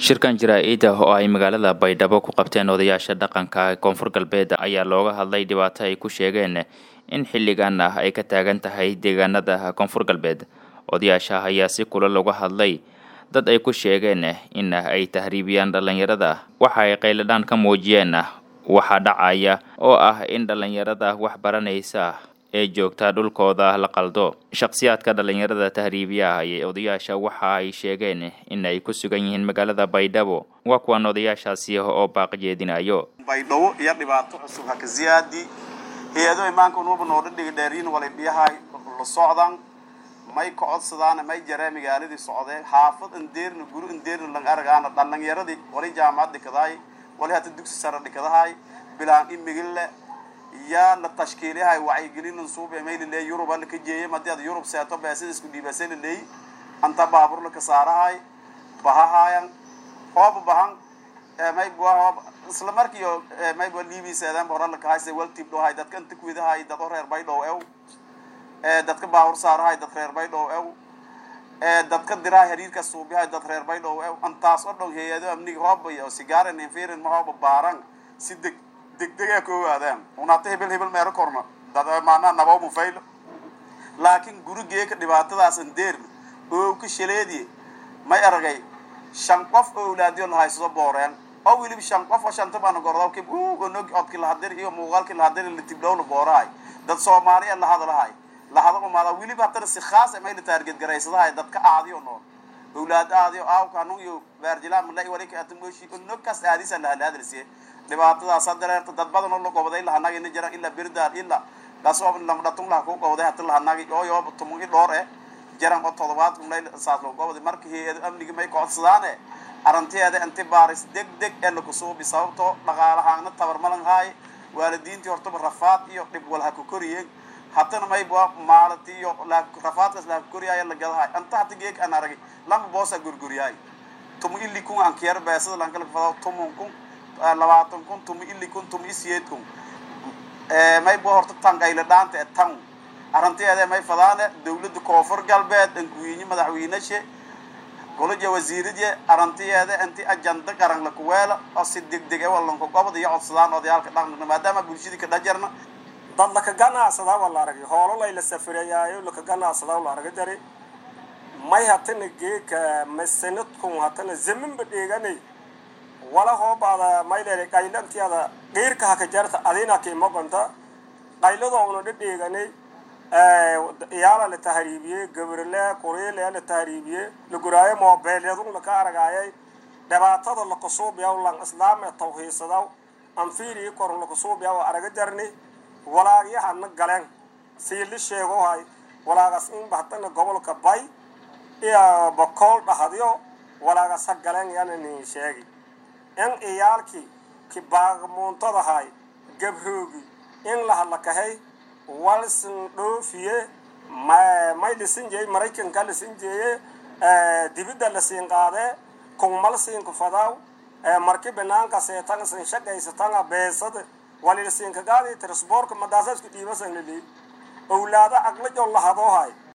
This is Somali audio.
shirkan jaraa-ida oo ay magaalada baydhabo ku qabteen odayaasha dhaqanka koonfur galbeed ayaa looga hadlay dhibaato ay ku sheegeen in xilligan ah ay ka taagan tahay deegaanada koonfur galbeed odayaasha ayaa si kula looga hadlay dad ay ku sheegeen in ay tahriibiyaan dhallinyarada waxa ay qayladhaan ka muujiyeen waxaa dhacaya oo ah in dhallinyarada wax baranaysa ee joogta dhulkooda la qaldo shakhsiyaadka dhallinyarada tahriibiyaha ayay odayaasha waxa ay sheegeen in ay ku sugan yihiin magaalada baydhabo waa kuwan odayaashaasi oo baaq jeedinayo baydhabo iyo dhibaato cusub haka ziyaadi hay-ado imaanka unuuba noodha dhigi dheeriin walay dhiyahay la socdan may ka codsadaan may jaree magaaladii socdee xaafad indeerna guri indeerna lang aragaana dhallinyaradii wali jaamacad dhikadahay wali hata dugsi sare dhikadahay bilaan imigille yaa la tashkiiliyahay wacyigelin suube mayliley yurub ala ka jeeyay hadii ad yurub seeto beesida isku dhiibase liley anta baabur la ka saarahay bahahayan hooba bahan may hoob isla markiio may liibi seedaan hora la kahayse wal tib dhohay dadka inta kuidahay dad o reer baydhow ew dadka baabur saarahay dad reer baydhow ew dadka dirahay hariirka suubiyahay dad reer baydhow ew antaas o dhan hay-ado amniga hooba iyo sigaaran infirin ma hooba baaran si deg degdega ka ogaadaan unaata hebel hebel meero korna maanaa nabao mufaylo laakiin gurigeeka dhibaatadaas andeerna oo ka shaleediye may aragay shan qof oo awlaadiyo lahaysado booreen oo weliba shan qof oo shanta baana gordaw kib onog codki lahadir iyo muuqaalki lahadir la tibdhowla boorahay dad soomaaliya lahadlahay lahada umaada weliba haddana si khaasa may la taarget garaysadahay dadka aadiyo nool awlaad aadiyo aawka hanun iyo baarjilaa malai walika atamoshi onogkaas aadisa lahalaadalsiye dhibaatadaasa dareerta dad badan oo la goboday lahanagi na jira ilaa birdaal ilaa gasoob lamdhatung laha ku goboday hata lahanagi oo yooba tumun i dhoor eh jaran oo todobaad kunlay saas loo goboday marka hay-ado amnigi may kocodsadaane arrinteeda inti baaris deg deg ee lakusuubi sababtoo dhaqaalahaana tabarmalan haay waalidiintii hortaba rafaad iyo dhib wal ha ku koriyeen hatana mayba maalinti iyo rafaadkaas laha ku koriyaayo la gadahay anta hata geek aan aragay lama boosa gurguriyaay tumu ili kun ankiyar beesada lankala fado tumun kun labaatan kun tumi ili kun tumi isiyeed kun mayba horta tangayla dhaanta e tan arrinteeda may fadaane dawladda koonfur galbeed ankuwiinye madaxweynashe golaja wasiiradye arrintiyeeda inti ajanda qaran lakuweela oo si degdeg e walanka gobod iyo codsadaan odayaalka dhaqanka maadaama bulshadii ka dhajarna dad laka ganacsadaa waa la aragay hoolo layla safarayaayo laka ganacsadaa la aragay dari may hatana geeka masanadkun hatana zamanba dheeganay wala hoobaada maylere qaylantiada dhiirka haka jarta adina kiimaqonta qayladoo una dhadheeganay iyaala la tahriibiyey gabrle kuriile la tahriibiyey laguraayo moobeelyadun laka aragaayay dhibaatada lakasuubiyaw lan islaame tawhiisadaw anfiirii korn lakasuubiyaw araga jarni walaagyahana galeen siili sheegohay walaagas in bahtana gobolka bay iyo bokool dhahadyo walaagas ha galeen yana nin sheegi in iyaalkii kibaaqmuuntadahay gabroogi in lahadlakahay walsin dhoofiye may lisin jeeye maraykanka lisin jeeye dibidda lasiin qaadee kungmal siinka fadaaw marki banaanka seetan sin shaqaysatanga beesada walilasiinka gaadi transboorka madaasaasku dhiibasan lili owlaada aqlajo lahadoohay